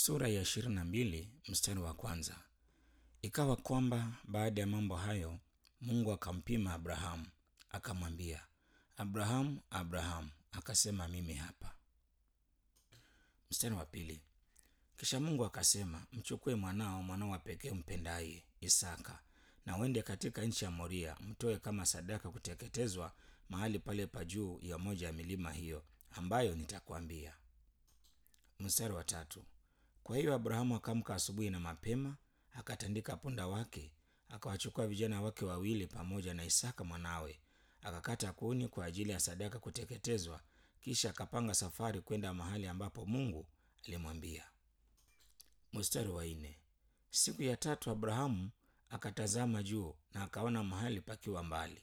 Sura ya ishirini na mbili mstari wa kwanza. Ikawa kwamba baada ya mambo hayo Mungu akampima Abrahamu akamwambia, Abrahamu, Abrahamu. Akasema, mimi hapa. Mstari wa pili. Kisha Mungu akasema, mchukue mwanao, mwanao wa pekee umpendaye, Isaka, na uende katika nchi ya Moria, mtoe kama sadaka kuteketezwa mahali pale pa juu ya moja ya milima hiyo ambayo nitakwambia. Mstari wa tatu. Kwa hiyo Abrahamu akamka asubuhi na mapema, akatandika punda wake, akawachukua vijana wake wawili pamoja na Isaka mwanawe, akakata kuni kwa ajili ya sadaka kuteketezwa, kisha akapanga safari kwenda mahali ambapo Mungu alimwambia. Mstari wa nne. Siku ya tatu Abrahamu akatazama juu na akaona mahali pakiwa mbali.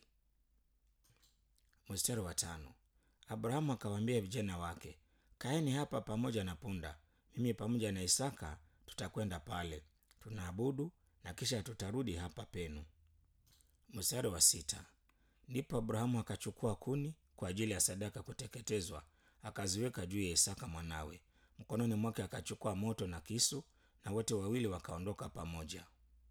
Mstari wa tano. Abrahamu akawaambia vijana wake, kaeni hapa pamoja na punda, mimi pamoja na Isaka tutakwenda pale, tunaabudu na kisha tutarudi hapa penu. Mstari wa sita. Ndipo Abrahamu akachukua kuni kwa ajili ya sadaka kuteketezwa, akaziweka juu ya Isaka mwanawe. Mkononi mwake akachukua moto na kisu, na wote wawili wakaondoka pamoja.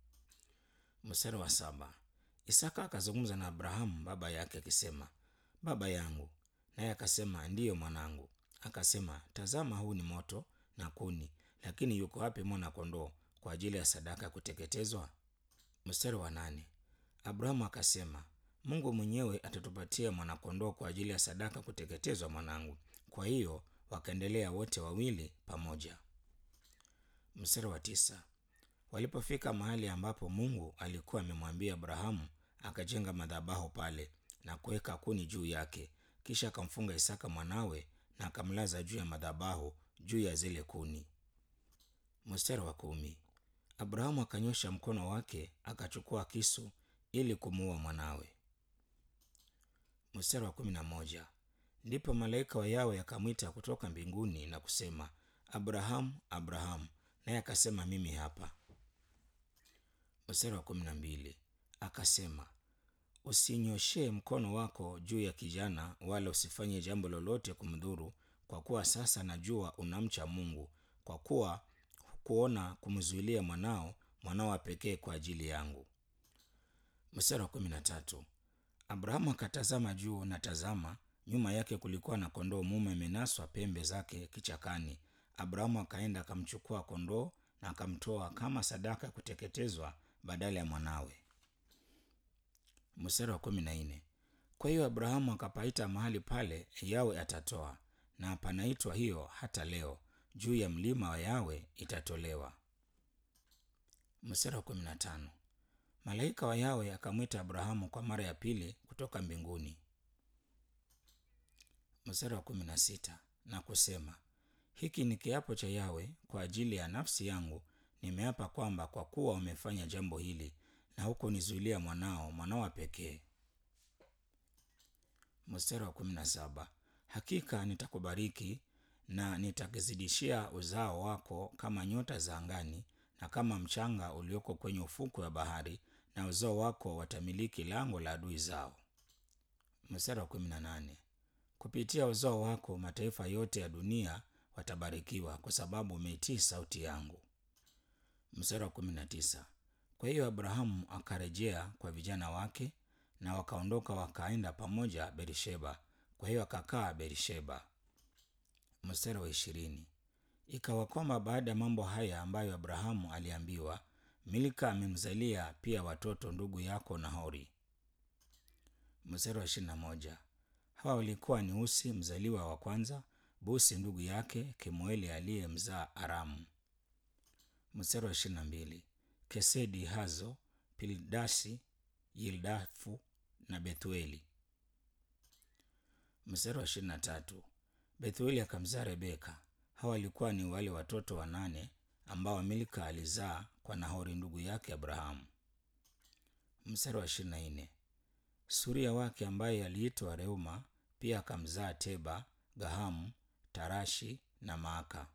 Mstari wa saba. Isaka akazungumza na Abrahamu baba yake akisema, baba yangu. Naye akasema, ndiyo mwanangu. Akasema, tazama, huu ni moto na kuni, lakini yuko wapi mwana kondoo kwa ajili ya sadaka ya kuteketezwa? Mstari wa nane. Abrahamu akasema, Mungu mwenyewe atatupatia mwanakondoo kwa ajili ya sadaka kuteketezwa, mwanangu. Kwa hiyo wakaendelea wote wawili pamoja. Mstari wa tisa. Walipofika mahali ambapo Mungu alikuwa amemwambia Abrahamu, akajenga madhabahu pale na kuweka kuni juu yake, kisha akamfunga Isaka mwanawe na akamlaza juu ya madhabahu juu ya zile kuni. Mstari wa kumi. Abrahamu akanyosha mkono wake akachukua kisu ili kumuua mwanawe. Mstari wa kumi na moja. Ndipo malaika wa Yawe akamwita kutoka mbinguni na kusema, Abrahamu, Abrahamu, naye akasema, mimi hapa. Mstari wa kumi na mbili. Akasema, usinyoshee mkono wako juu ya kijana, wala usifanye jambo lolote kumdhuru, kwa kuwa sasa najua unamcha Mungu, kwa kuwa hukuona kumzuilia mwanao, mwanao wa pekee kwa ajili yangu. Mstari wa kumi na tatu. Abrahamu akatazama juu, na tazama, nyuma yake kulikuwa na kondoo mume amenaswa pembe zake kichakani. Abrahamu akaenda akamchukua kondoo na akamtoa kama sadaka ya kuteketezwa badala ya mwanawe. Mstari wa kumi na nne. Kwa hiyo Abrahamu akapaita mahali pale Yawe atatoa, na panaitwa hiyo hata leo, juu ya mlima wa Yawe itatolewa. Mstari wa kumi na tano. Malaika wa Yawe akamwita Abrahamu kwa mara ya pili kutoka mbinguni. Mstari wa kumi na sita na kusema, hiki ni kiapo cha Yawe kwa ajili ya nafsi yangu, nimeapa kwamba kwa kuwa umefanya jambo hili na hukunizuilia mwanao, mwanao wa pekee. Mstari wa kumi na saba hakika nitakubariki na nitakizidishia uzao wako kama nyota za angani na kama mchanga ulioko kwenye ufukwe wa bahari, na uzao wako watamiliki lango la adui zao. Mstari wa kumi na nane kupitia uzao wako mataifa yote ya dunia watabarikiwa, kwa sababu umeitii sauti yangu. Mstari wa kumi na tisa kwa hiyo Abrahamu akarejea kwa vijana wake na wakaondoka wakaenda pamoja Berisheba. Kwa hiyo akakaa Berisheba. Mstari wa ishirini ikawa kwamba baada ya mambo haya ambayo Abrahamu aliambiwa, Milka amemzalia pia watoto ndugu yako Nahori. Mstari wa ishirini na moja hawa walikuwa ni Usi mzaliwa wa kwanza, Busi ndugu yake, Kemueli aliyemzaa Aramu. Mstari wa ishirini na mbili Kesedi, Hazo, Pildasi, Yildafu na Bethueli. Mstari wa ishirini na tatu Bethueli akamzaa Rebeka. Hawa walikuwa ni wale watoto wanane ambao Milka alizaa kwa Nahori ndugu yake Abrahamu. Mstari wa ishirini na nne Suria wake ambaye aliitwa Reuma pia akamzaa Teba, Gahamu, Tarashi na Maaka.